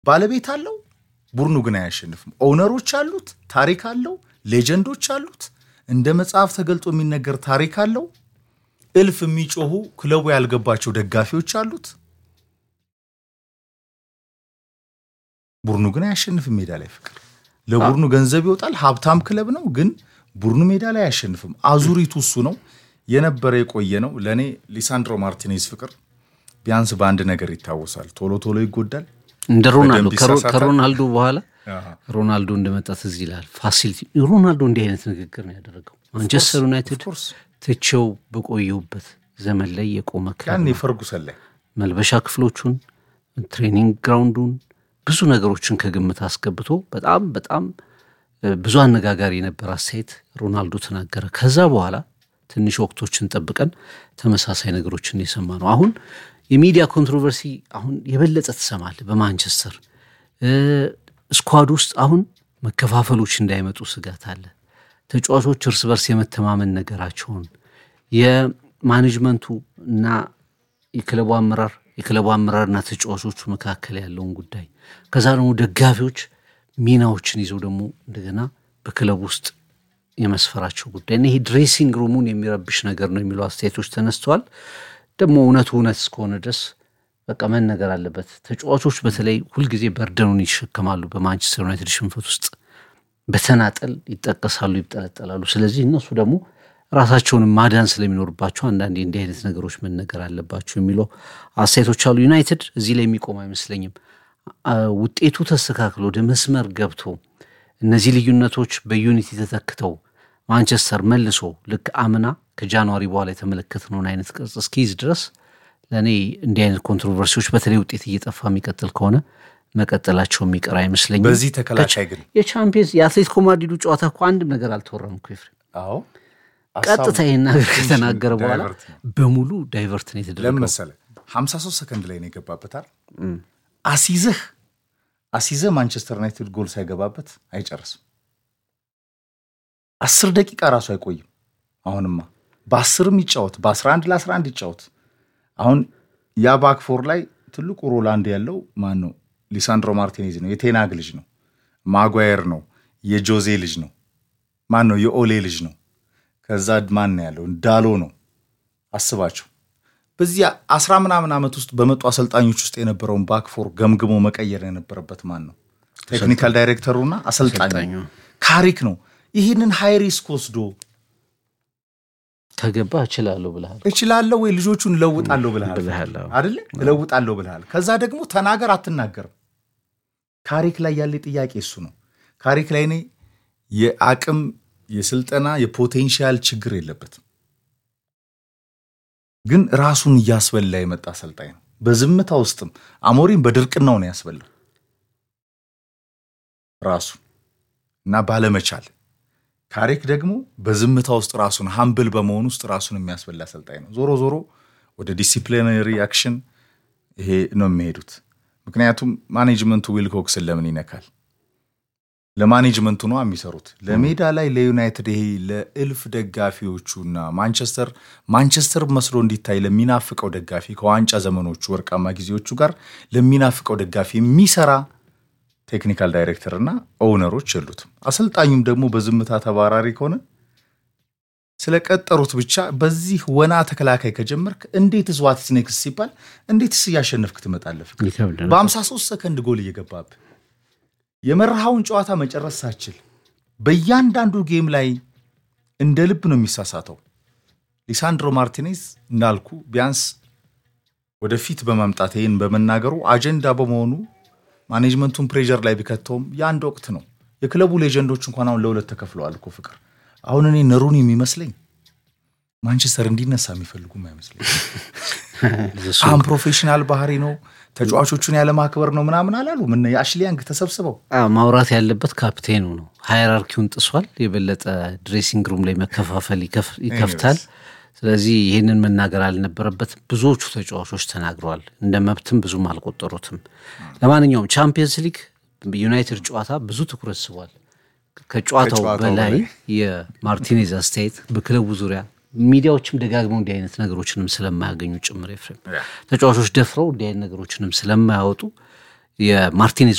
ባለቤት አለው፣ ቡድኑ ግን አያሸንፍም። ኦውነሮች አሉት፣ ታሪክ አለው፣ ሌጀንዶች አሉት፣ እንደ መጽሐፍ ተገልጦ የሚነገር ታሪክ አለው። እልፍ የሚጮሁ ክለቡ ያልገባቸው ደጋፊዎች አሉት። ቡድኑ ግን አያሸንፍም። ሜዳ ላይ ፍቅር ለቡድኑ ገንዘብ ይወጣል። ሀብታም ክለብ ነው፣ ግን ቡድኑ ሜዳ ላይ አያሸንፍም። አዙሪቱ እሱ ነው የነበረ የቆየ ነው። ለእኔ ሊሳንድሮ ማርቲኔዝ ፍቅር ቢያንስ በአንድ ነገር ይታወሳል። ቶሎ ቶሎ ይጎዳል። እንደ ሮናልዶ በደንብ ይሳሳታል። ከሮናልዶ በኋላ ሮናልዶ እንደመጣ ትዝ ይላል። ፋሲሊቲ ሮናልዶ እንዲህ አይነት ንግግር ነው ያደረገው። ማንቸስተር ዩናይትድ ኦፍኮርስ ትቼው በቆየሁበት ዘመን ላይ የቆመ ክለብ ያኔ ነው። ፈርጉሰን ላይ መልበሻ ክፍሎቹን፣ ትሬኒንግ ግራውንዱን ብዙ ነገሮችን ከግምት አስገብቶ በጣም በጣም እ፣ ብዙ አነጋጋሪ የነበረ አስተያየት ሮናልዶ ተናገረ። ከዛ በኋላ ትንሽ ወቅቶችን ጠብቀን ተመሳሳይ ነገሮችን የሰማ ነው። አሁን የሚዲያ ኮንትሮቨርሲ አሁን የበለጠ ትሰማለህ። በማንቸስተር እ፣ ስኳድ ውስጥ አሁን መከፋፈሎች እንዳይመጡ ስጋት አለ። ተጫዋቾች እርስ በርስ የመተማመን ነገራቸውን የማኔጅመንቱ እና የክለቡ አመራር የክለቡ አመራርና ተጫዋቾቹ መካከል ያለውን ጉዳይ ከዛ ደግሞ ደጋፊዎች ሚናዎችን ይዘው ደግሞ እንደገና በክለቡ ውስጥ የመስፈራቸው ጉዳይ እና ይሄ ድሬሲንግ ሩሙን የሚረብሽ ነገር ነው የሚሉ አስተያየቶች ተነስተዋል። ደግሞ እውነቱ እውነት እስከሆነ ድረስ በቃ መነገር አለበት። ተጫዋቾች በተለይ ሁልጊዜ በርደኑን ይሸከማሉ። በማንቸስተር ዩናይትድ ሽንፈት ውስጥ በተናጠል ይጠቀሳሉ፣ ይጠለጠላሉ። ስለዚህ እነሱ ደግሞ ራሳቸውን ማዳን ስለሚኖርባቸው አንዳንዴ እንዲህ አይነት ነገሮች መነገር አለባቸው የሚለው አስተያየቶች አሉ። ዩናይትድ እዚህ ላይ የሚቆም አይመስለኝም። አ- ውጤቱ ተስተካክሎ ወደ መስመር ገብቶ እነዚህ ልዩነቶች በዩኒቲ ተተክተው ማንቸስተር መልሶ ልክ አምና ከጃንዋሪ በኋላ የተመለከትነውን አይነት ቅርጽ እስኪይዝ ድረስ ለእኔ እንዲህ አይነት ኮንትሮቨርሲዎች በተለይ ውጤት እየጠፋ የሚቀጥል ከሆነ መቀጠላቸው የሚቀር አይመስለኝም። በዚህ ተከላካይ ግን የቻምፒየንስ የአትሌቲኮ ማድሪዱ ጨዋታ እኮ አንድም ነገር አልተወራም እኮ ኤፍሬም። አዎ ቀጥታ ይህን ነገር ከተናገረ በኋላ ዳይቨርት ነው። በሙሉ ዳይቨርት ነው ለምን የተደረገው። መሰለህ 53 ሰከንድ ላይ ነው የገባበታል። አሲዘህ አሲዘህ ማንቸስተር ዩናይትድ ጎል ሳይገባበት አይጨርስም። አስር ደቂቃ ራሱ አይቆይም። አሁንማ በአስርም ይጫወት በ11 ለ11 ይጫወት። አሁን ያ ባክፎር ላይ ትልቁ ሮላንድ ያለው ማን ነው? ሊሳንድሮ ማርቲኔዝ ነው። የቴናግ ልጅ ነው። ማጓየር ነው። የጆዜ ልጅ ነው። ማን ነው? የኦሌ ልጅ ነው። ከዛ ማን ነው ያለው? ዳሎ ነው። አስባቸው በዚህ አስራ ምናምን ዓመት ውስጥ በመጡ አሰልጣኞች ውስጥ የነበረውን ባክፎር ገምግሞ መቀየር የነበረበት ማን ነው? ቴክኒካል ዳይሬክተሩና አሰልጣኙ አሰልጣኙ። ካሪክ ነው። ይህንን ሃይ ሪስክ ወስዶ ከገባ እችላለሁ ብልሃል። እችላለሁ ወይ ልጆቹን እለውጣለሁ ብልሃል ብልሃል፣ አዎ። አይደለ? እለውጣለሁ ብልሃል። ከዛ ደግሞ ተናገር አትናገርም። ካሪክ ላይ ያለ ጥያቄ እሱ ነው። ካሪክ ላይ እኔ የአቅም የስልጠና የፖቴንሻል ችግር የለበትም፣ ግን ራሱን እያስበላ የመጣ አሰልጣኝ ነው። በዝምታ ውስጥም አሞሪም በድርቅናው ነው ያስበላው ራሱ እና ባለመቻል ካሬክ ደግሞ በዝምታ ውስጥ ራሱን ሀምብል በመሆን ውስጥ ራሱን የሚያስበላ አሰልጣኝ ነው። ዞሮ ዞሮ ወደ ዲሲፕሊነሪ አክሽን ይሄ ነው የሚሄዱት። ምክንያቱም ማኔጅመንቱ ዊልኮክስን ለምን ይነካል? ለማኔጅመንቱ ነው የሚሰሩት። ለሜዳ ላይ ለዩናይትድ ይሄ ለእልፍ ደጋፊዎቹና ማንቸስተር ማንቸስተር መስሎ እንዲታይ ለሚናፍቀው ደጋፊ ከዋንጫ ዘመኖቹ ወርቃማ ጊዜዎቹ ጋር ለሚናፍቀው ደጋፊ የሚሰራ ቴክኒካል ዳይሬክተር እና ኦውነሮች የሉትም። አሰልጣኙም ደግሞ በዝምታ ተባራሪ ከሆነ ስለቀጠሩት ብቻ በዚህ ወና ተከላካይ ከጀመርክ እንዴትስ ዋትስ ኔክስት ሲባል እንዴትስ እያሸነፍክ ትመጣለህ? ፍቅር ይከብዳል። በ53 ሰከንድ ጎል እየገባብህ የመርሃውን ጨዋታ መጨረስ ሳችል በእያንዳንዱ ጌም ላይ እንደ ልብ ነው የሚሳሳተው። ሊሳንድሮ ማርቲኔዝ እንዳልኩ ቢያንስ ወደፊት በመምጣት ይህን በመናገሩ አጀንዳ በመሆኑ ማኔጅመንቱን ፕሬዠር ላይ ቢከተውም የአንድ ወቅት ነው። የክለቡ ሌጀንዶች እንኳን አሁን ለሁለት ተከፍለዋል እኮ ፍቅር። አሁን እኔ ነሩን የሚመስለኝ ማንቸስተር እንዲነሳ የሚፈልጉም አይመስለኝ። አሁን ፕሮፌሽናል ባህሪ ነው ተጫዋቾቹን ያለማክበር ነው ምናምን አላሉ። ምን የአሽሊ ያንግ ተሰብስበው አዎ፣ ማውራት ያለበት ካፕቴኑ ነው። ሃይራርኪውን ጥሷል። የበለጠ ድሬሲንግ ሩም ላይ መከፋፈል ይከፍ- ይከፍታል። ስለዚህ ይህንን መናገር አልነበረበትም። ብዙዎቹ ተጫዋቾች ተናግረዋል። እንደ መብትም ብዙም አልቆጠሩትም። ለማንኛውም ቻምፒየንስ ሊግ ዩናይትድ ጨዋታ ብዙ ትኩረት ስቧል። ከጨዋታው ከጨዋታው በላይ በላይ የማርቲኔዝ አስተያየት በክለቡ ዙሪያ ሚዲያዎችም ደጋግመው እንዲህ አይነት ነገሮችንም ስለማያገኙ ጭምር ኤፍሬም ተጫዋቾች ደፍረው እንዲህ አይነት ነገሮችንም ስለማያወጡ የማርቲኔዝ